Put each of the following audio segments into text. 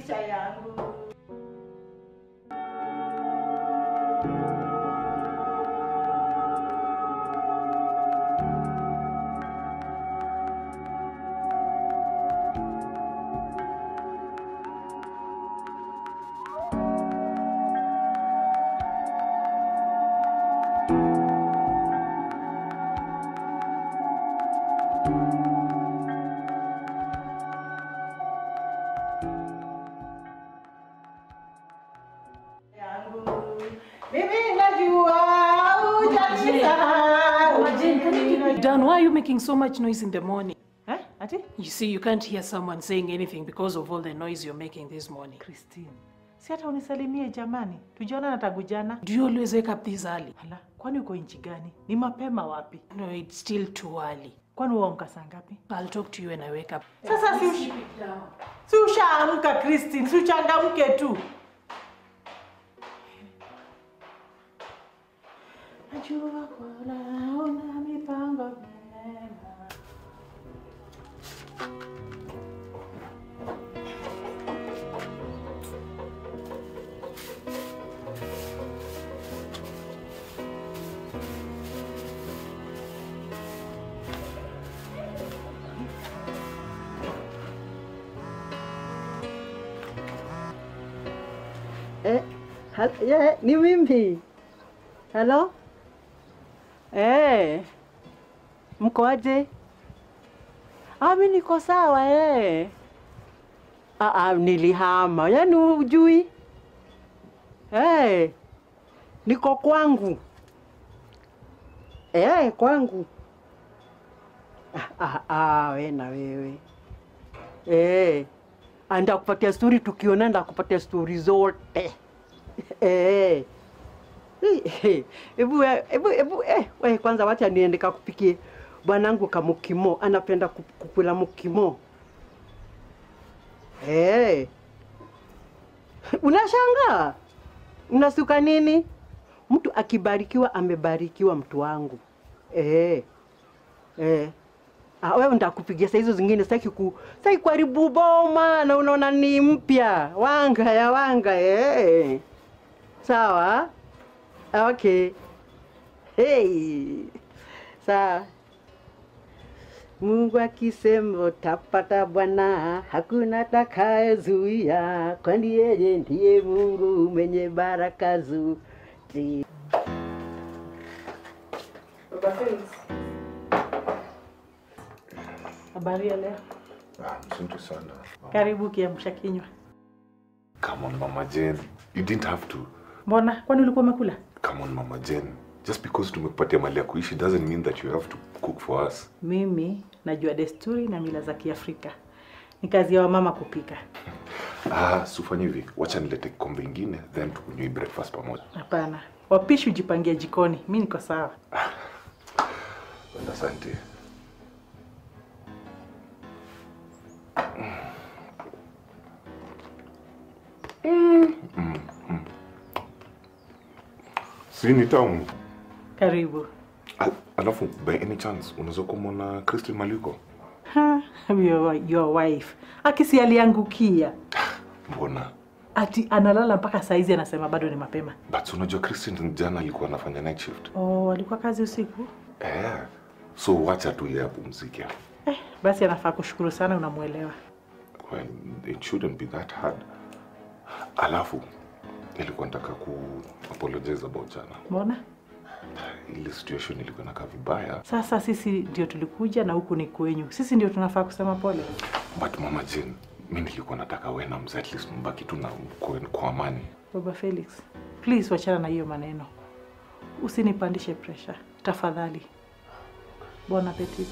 maisha yangu. yangu. Mimi najua hujanisahau. Dan, why are you making so much noise in the morning? Eh? Ati? You see, you can't hear someone saying anything because of all the noise you're making this morning. Christine, si hata unisalimie jamani, tujiona na tangu jana. Do you always wake up this early? Hala, kwani uko nchi gani? Ni mapema wapi? No, it's still too early. Kwani uamka saa ngapi? I'll talk to you when I wake up. Sasa si ush... si ushaamka Christine, si uchangamke tu. Najua kwala una mipango mema. Eh, ha- yeah, ni mimi. Halo? Eh. Mko aje? Ah, mimi niko sawa eh. Ah, ah, nilihama. Yaani hujui? Eh. Niko kwangu. Eh, kwangu. Ah, ah, ah, we na wewe. Eh. Anda kupatia stori tukiona, ndakupatia stori zote. Eh. Eh, Hebu hebu hebu eh, we kwanza wacha niende kakupikie bwanangu kamukimo, anapenda ku- kukula mukimo. Eh. Unashangaa? Unasuka nini? Mtu akibarikiwa amebarikiwa mtu wangu. Eh. Eh. Ah, wewe ndakupigia saa hizo zingine sitaki ku sitaki kuharibu boma na unaona ni mpya. Wanga ya wanga eh. Sawa? Ah, Okay. Hey. Sawa. Mungu akisema utapata bwana, hakuna atakayezuia, kwani yeye ndiye Mungu mwenye baraka zote. Baba Felix. Habari ya leo? Ah, mzuri sana. Karibu kiamsha kinywa. Come on, Mama Jane. You didn't have to. Mbona? Kwani ulikuwa umekula? Come on, Mama Jane. Just because tumekupatia mali ya kuishi doesn't mean that you have to cook for us. Mimi najua desturi na mila za Kiafrika. Ni kazi ya wamama kupika. Ah, sufanye hivi. Wacha nilete kikombe ingine then tukunywe breakfast pamoja. Hapana, wapishi ujipangia jikoni. Mi niko sawa. Asante. Mm, mm, mm. Si ni tamu. Karibu. Al- Alafu by any chance unaweza kumwona Christine Maliko? Ha, your, your wife akisi aliangukia Mbona? ati analala mpaka saizi, anasema bado ni mapema. But unajua Christine jana alikuwa anafanya night shift. Oh, alikuwa kazi usiku. Eh. So wacha tu yeye apumzike. Eh, basi anafaa kushukuru sana, unamwelewa. Well, it shouldn't be that hard. Alafu nilikuwa nataka ku apologize about jana. Mbona Ile situation ilikuwa inakaa vibaya. sasa sisi ndio tulikuja na huku ni kwenyu, sisi ndio tunafaa kusema pole. But Mama Jane, mi nilikuwa nataka wewe na mzee at least mbaki tu na kwa, kwa amani. Baba Felix, please wachana na hiyo maneno, usinipandishe pressure tafadhali. Bon appetit.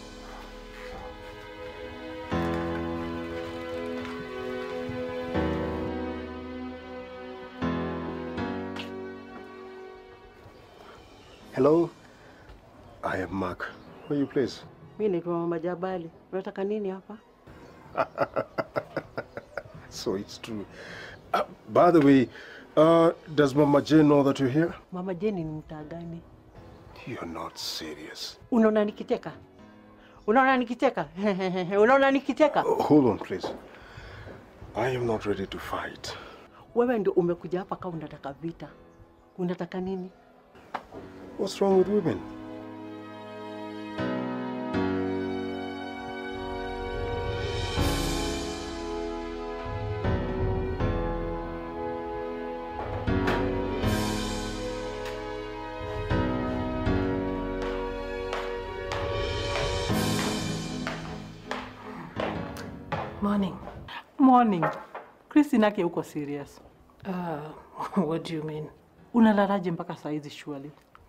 Hello, I am Mark. Where you please? Mi naitwa Mama Jabali. Unataka nini hapa? So it's true. Uh, by the way, uh, does Mama Jane know that you're here? Mama Jeni ni mtaa gani? You're not serious. Unaona nikicheka? Unaona nikicheka? Unaona nikicheka? Uh, hold on, please. I am not ready to fight. Wewe ndio umekuja hapa kama unataka vita. Unataka nini? What's wrong with women? Morning. Morning. Christine ake uko serious. Uh, what do you mean? Unalalaje mpaka saa hizi surely?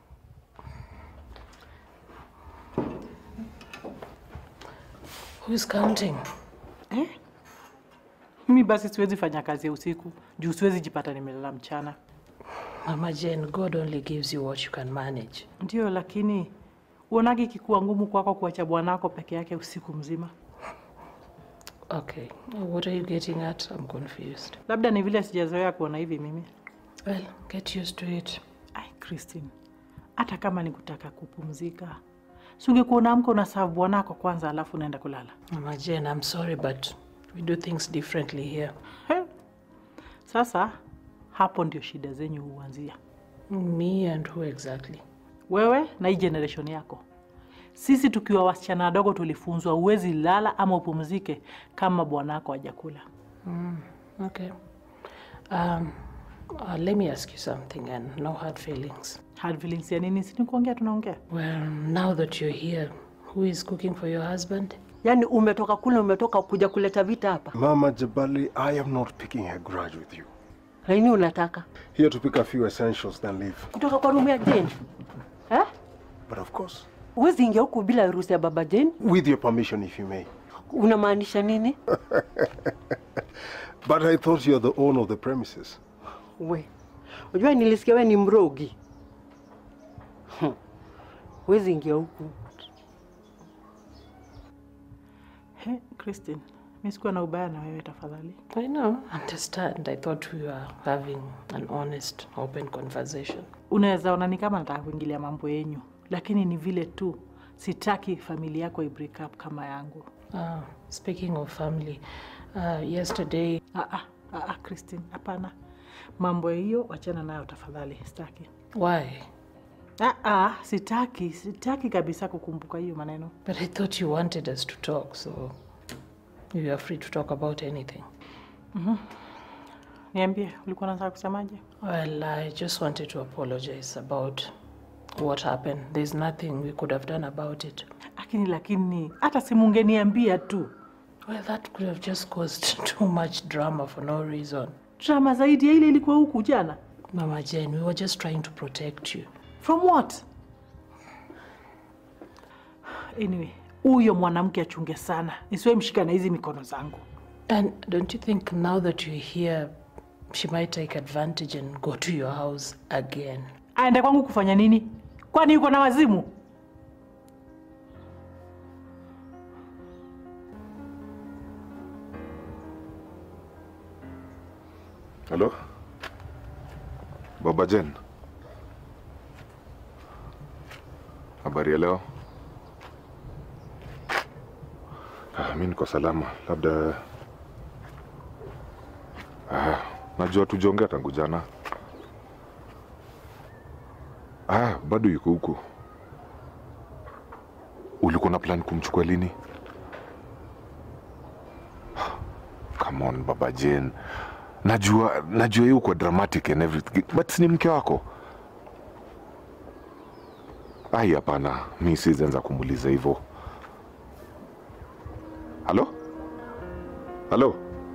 Who's counting? Eh? Mimi basi siwezi fanya kazi ya usiku juu siwezi jipata nimelala mchana. Mama Jane, God only gives you what you can manage. Ndio, lakini uonagi ikikuwa ngumu kwako kuacha bwanako peke yake usiku mzima? Okay. What are you getting at? I'm confused. Labda ni vile sijazoea kuona hivi mimi. Well, get used to it. Ai, Christine, hata kama ni kutaka kupumzika, si ungekuwa unaamka una serve bwanako kwanza, alafu unaenda kulala? Mama Jane, I'm sorry, but we do things differently here. He. Sasa hapo ndio shida zenyu huanzia, Me and who exactly? wewe na hii generation yako. Sisi tukiwa wasichana wadogo tulifunzwa uwezi lala ama upumzike kama bwanako hajakula. Okay. Um, uh, let me ask you something and no hard feelings. Hard feelings ya nini? Si ni kuongea tunaongea. Well, now that you're here, who is cooking for your husband? Yaani umetoka kule, umetoka kuja kuleta vita hapa. Mama Jabali, I am not picking a grudge with you. Nini unataka? Here to pick a few essentials, then leave. Kutoka kwa room ya Jane? Eh? But of course, Huwezi ingia huku bila ruhusa ya baba Jane? with your permission, if you may. Unamaanisha nini? But I thought you're the owner of the premises. We. Unajua nilisikia wewe ni mrogi. Hmm. Huwezi ingia huku. He, Christine, mi sikuwa na ubaya na wewe tafadhali. I know, understand. I thought we were having an honest, open conversation. Unaweza ona ni kama nataka kuingilia mambo yenyu, lakini ni vile tu sitaki familia yako i break up kama yangu. Ah, speaking of family, uh, yesterday Ah, ah, ah, ah, Christine, hapana, mambo hiyo wachana nayo tafadhali, sitaki. why? Ah, ah, sitaki, sitaki kabisa kukumbuka hiyo maneno. But I thought you wanted us to talk, so you are free to talk about anything. Niambie, ulikuwa unataka kusemaje? Well, I just wanted to apologize about what happened. There's nothing we could have done about it. Lakini lakini hata simungeniambia tu, Well, that could have just caused too much drama for no reason. drama zaidi ya ile ilikuwa huku jana. Mama Jane, we were just trying to protect you. From what? Anyway, huyo mwanamke achunge sana, nisiwe mshika na hizi mikono zangu. And don't you think now that you're here, she might take advantage and go to your house again? Aende kwangu kufanya nini? Kwani yuko na wazimu? Halo? Baba Jen. Habari ya leo? Ah, mi niko salama. Labda ah, najua tujaongea tangu jana. Ah, bado yuko huku. Ulikuwa na plan kumchukua lini? Come on, Baba Jen. Najua najua yuko dramatic and everything but si ni mke wako. Ai, hapana, mi siwezi anza kumuuliza hivyo. Halo? Halo?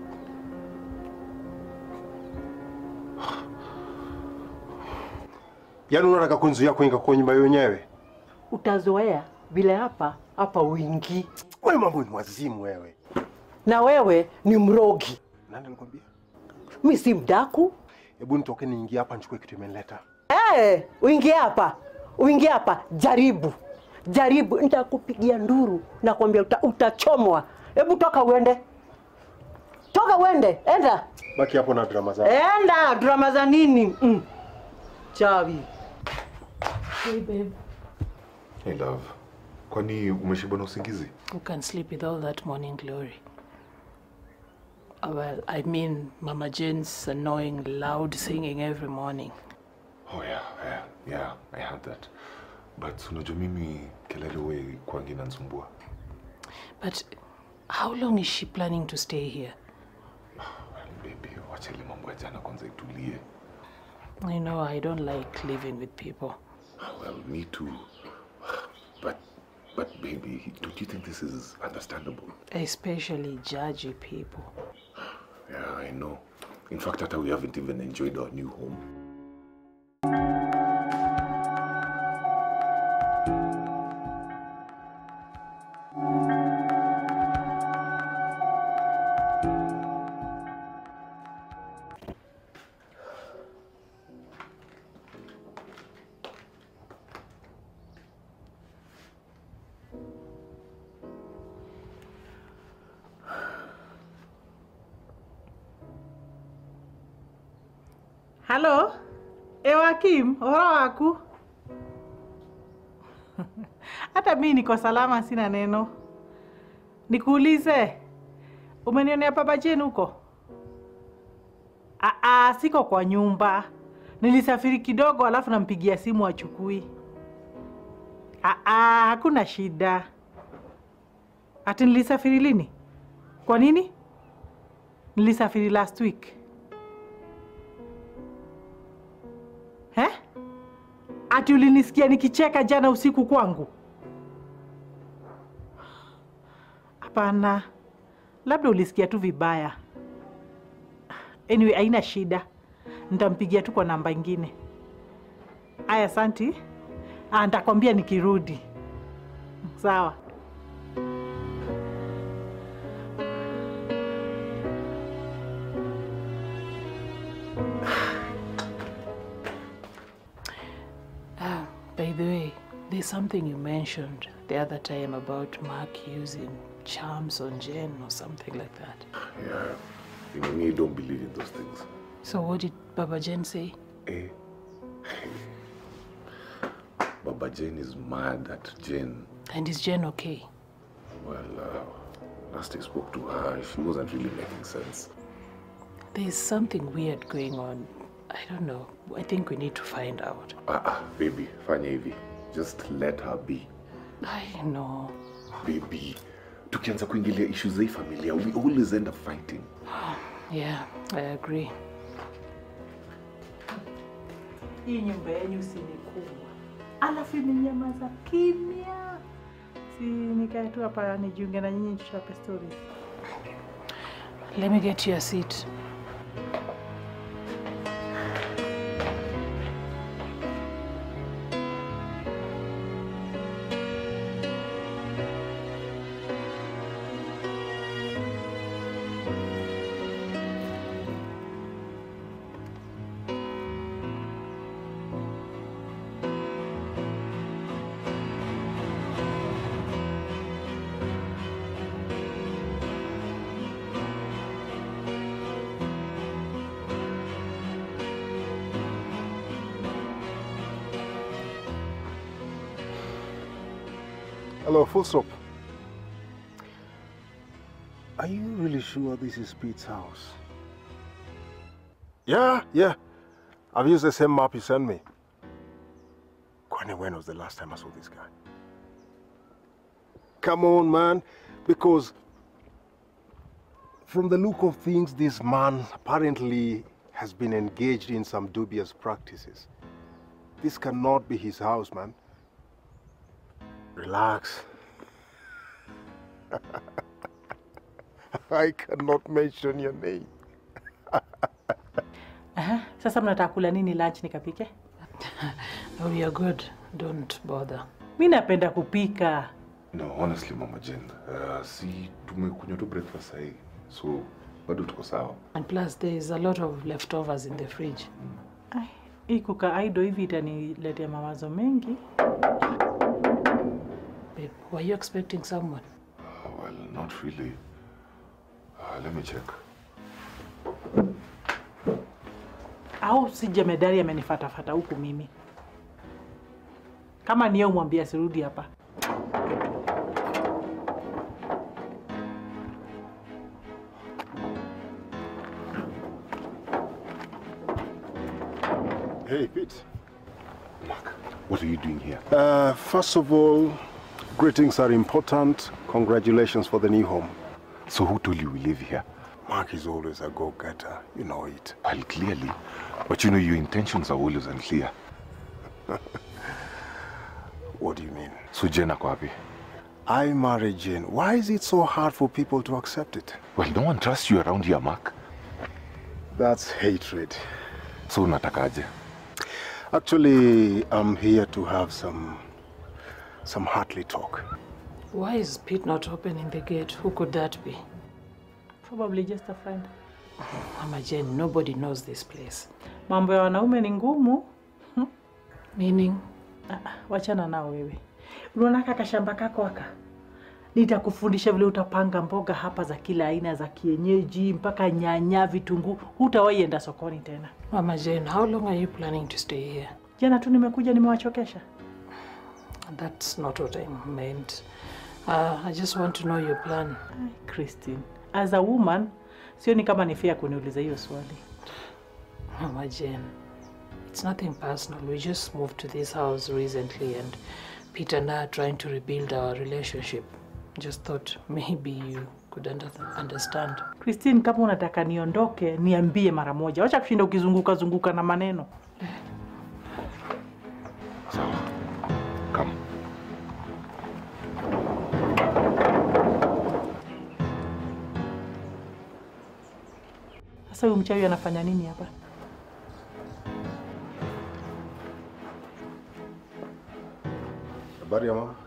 Yaani unataka kunzuia kuingia kwa nyumba wenyewe? Utazoea vile hapa hapa uingii. Wewe mambo ni wazimu wewe. Na wewe ni mrogi. Nani alikwambia? Mi si mdaku. Hebu nitoke niingie hapa nichukue kitu imenileta. Eh, uingie hapa. Uingie hapa, jaribu. Jaribu, nitakupigia nduru na kuambia uta, utachomwa. Hebu toka uende. Toka uende, enda. Baki hapo na drama zako. Enda, drama za nini? Mm. Chawi. Hey, babe. Hey love. Kwani umeshiba na usingizi? Who can sleep with all that morning glory? Uh, well, I mean Mama Jane's annoying loud singing every morning. Oh yeah, yeah, yeah, I had that. But unajua mimi kelele we kwangi inanisumbua. But how long is she planning to stay here? Well, baby, wacha ile mambo ya jana kwanza itulie. You know, I don't like living with people. Well, me too. But, but baby, don't you think this is understandable? Especially judgy people. Yeah, I know. In fact, hata we haven't even enjoyed our new home. Halo, Ewakim, uhoro waku? Hata mi niko salama, sina neno. Nikuulize, umenionea baba Jane huko? Aa, siko kwa nyumba. Nilisafiri kidogo, alafu nampigia simu achukui. Aa, hakuna shida. Ati nilisafiri lini? Kwa nini? Nilisafiri last week. He? Ati ulinisikia nikicheka jana usiku kwangu? Hapana, labda ulisikia tu vibaya. Anyway, haina shida, nitampigia tu kwa namba ingine. Aya, asanti. Ah, nitakwambia nikirudi. Sawa. Ah, by the way, there's something you mentioned the other time about Mark using charms on Jen or something like that. Yeah, you know, me don't believe in those things. So what did Baba Jen say? Eh? Baba Jane is mad at Jane. And is Jen okay? Well, uh, last I spoke to her, she wasn't really making sense. There's something weird going on. I don't know. I think we need to find out. Ah, ah, baby, fanya hivi. Just let her be. I know. Baby, tukianza kuingilia issues za hii familia, we always end up fighting. Yeah, I agree. Hii nyumba yenyu si ni kubwa, alafu imenyamaza kimya. Si nikae tu hapa nijiunge na nyinyi tuchape stories. Let me get you a seat. Hello, full stop. Are you really sure this is Pete's house? Yeah, yeah. I've used the same map you sent me. Kwani, when was the last time I saw this guy? Come on, man. Because from the look of things, this man apparently has been engaged in some dubious practices. This cannot be his house, man. Relax. I cannot mention your name. Aha, sasa mnataka kula nini lunch nikapike? Oh, you're good. Don't bother. Mi napenda kupika. No, honestly, Mama Jane, uh, si tumekunywa tu breakfast sahi. So, bado tuko sawa. And plus, there's a lot of leftovers in the fridge. Ai, hii kuka aido hivi itaniletea mawazo mengi. Babe, were you expecting someone? Uh, well, not really. Uh, let me check. Au si jemedari amenifatafata huku mimi? Kama niye umwambia sirudi hapa. Hey, Pete. Mark, what are you doing here? Uh, first of all, greetings are important. Congratulations for the new home. So who told you we live here? Mark is always a go-getter. You know it. Well, clearly. But you know, your intentions are always unclear. What do you mean? So Jen ako wapi? I married Jane. Why is it so hard for people to accept it? Well, no one trusts you around here, Mark. That's hatred. So unatakaje? Actually, I'm here to have some some heartly talk. Why is Pete not opening the gate? Who could that be? Probably just a friend. Mama Jane, nobody knows this place. Mambo ya wanaume ni ngumu. Meaning, Ah, ah, wachana nao wewe. Unaona kaka shamba kako aka, nitakufundisha vile utapanga mboga hapa za kila aina za kienyeji mpaka nyanya, vitunguu. Hutawahi enda sokoni tena. Mama Jane, how long are you planning to stay here? Jana tu nimekuja nimewachokesha. That's not what I meant. Uh, I just want to know your plan. Ai, Christine, as a woman, sioni kama ni fair kuniuliza hiyo swali. Mama Jane, it's nothing personal. We just moved to this house recently and Peter and I are trying to rebuild our relationship. Just thought maybe you could under understand. Christine, kama unataka niondoke, niambie mara moja. Wacha kushinda ukizunguka zunguka na maneno. Sawa. Come. Sasa huyu mchawi anafanya nini hapa? Habari ya mama?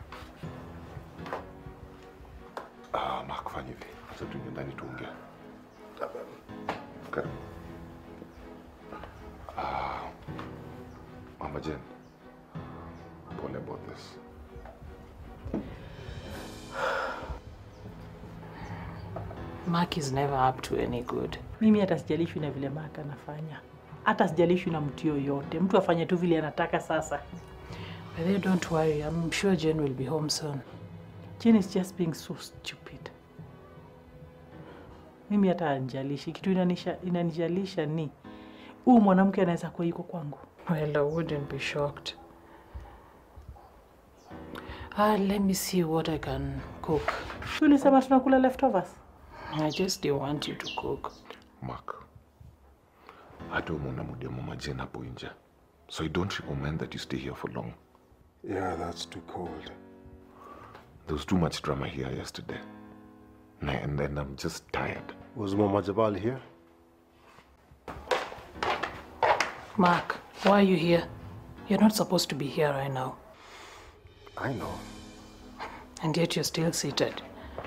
Ah, Mark, fanya hivi. Acha tuingie ndani tuongee. Karibu. Ah, Mama Jen. Pole about this. Mark is never up to any good. Mimi hata sijalishwi na vile Maka anafanya, hata sijalishwi na mtu yoyote. Mtu afanye tu vile anataka. Sasa But they don't worry, I'm sure Jane will be home soon. Jane is just being so stupid. Mimi hata anijalishi kitu inanisha, inanijalisha ni huyu mwanamke anaweza kuwa yuko kwangu. Well, I wouldn't be shocked. Ah, let me see what I can cook. Tulisema tunakula leftovers. I just didn't want you to cook. Mark. Hata umeona muda ya Mama Jen hapo nje. So I don't recommend that you stay here for long. Yeah, that's too cold. There was too much drama here yesterday. Na- And then I'm just tired. Was Mama Jabal here? Mark, why are you here? You're not supposed to be here right now. I know. And yet you're still seated.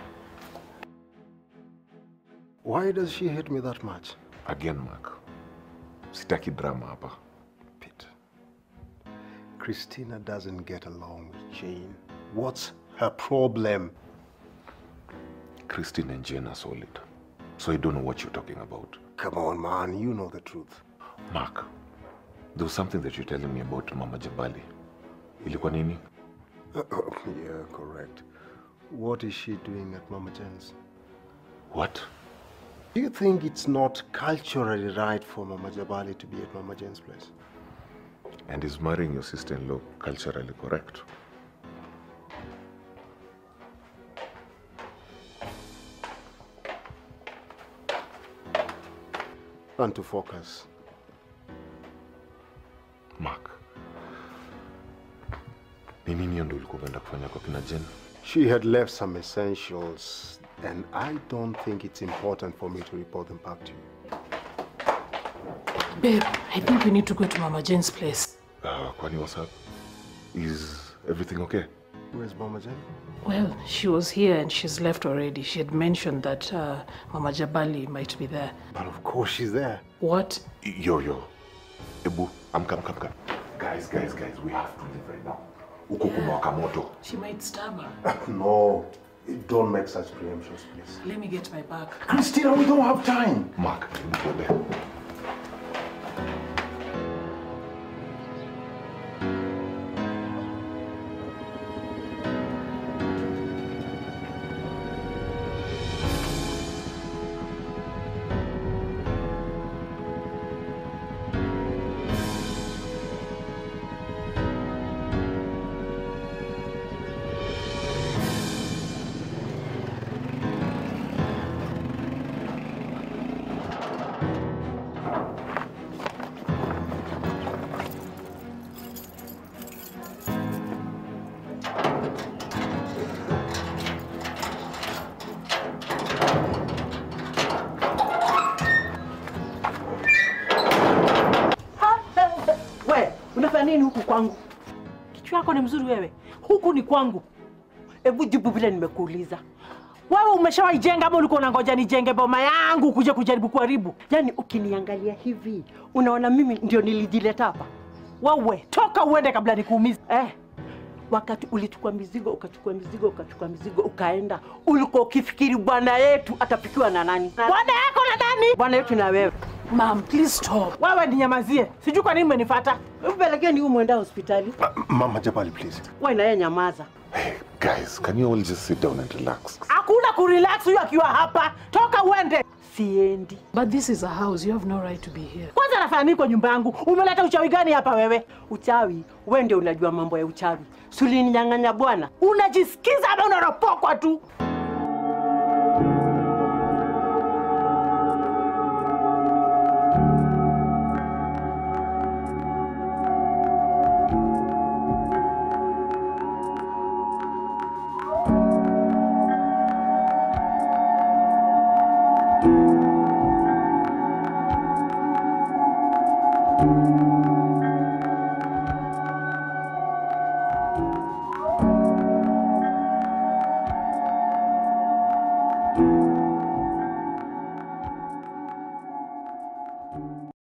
Why does she hate me that much? Again, Mark. Sitaki drama hapa. Pete. Christina doesn't get along with Jane. What's her problem? Christine and Jen are solid. So I don't know what you're talking about. Come on, man, you know the truth. Mark, there was something that you're telling me about Mama Jabali. Ilikuwa nini? yeah, correct. What is she doing at Mama Jen's? What? Do you think it's not culturally right for Mama Jabali to be at Mama Jen's place? And is marrying your sister-in-law culturally correct? And to focus. Mark. Ni nini hiyo ndio ulikuwa umeenda kufanya kwa kina Jen? She had left some essentials, and I don't think it's important for me to report them back to you. Babe, I think we need to go to Mama Jane's place. Uh, kwani what's up? Is everything okay? Where's Mama Jen? Well, she was here and she's left already. She had mentioned that uh, Mama Jabali might be there. But of course she's there. What? Yo, yo. Ebu, amka, amka, amka. Guys, guys, guys, we have to leave right now. Huko kumewaka moto. She might stab her. No, don't make such preemptions, please. Let me get my bag. Christina, we don't have time. Mark, hebu tuende. nini huku kwangu? Kichwa yako ni mzuri wewe. Huku ni kwangu. Hebu jibu vile nimekuuliza. Wewe umeshawahi jenga ama ulikuwa unangoja nijenge boma yangu kuja kujaribu kuharibu? Yaani ukiniangalia hivi unaona mimi ndio nilijileta hapa Wewe toka uende kabla nikuumize. eh? Wakati ulichukua mizigo ukachukua mizigo ukachukua mizigo ukaenda, ulikuwa ukifikiri bwana yetu atafikiwa na nani? Na- Bwana yako na nani? Bwana yetu na wewe. Mom, please stop. Wewe ninyamazie. Sijui kwa nini umenifuata. Mpelekeni huyu mwenda hospitali. Uh, Mama Jabali, please. Wewe na yeye nyamaza. Hey, guys, can you all just sit down and relax? Hakuna kurelax huyu akiwa hapa. Toka uende. Siendi. But this is a house. You have no right to be here. Kwanza nafanya nini kwa nyumba yangu? Umeleta uchawi gani hapa wewe? Uchawi, wewe ndio unajua mambo ya uchawi. Sulininyang'anya bwana. Unajisikiza ama unaropokwa tu? Thank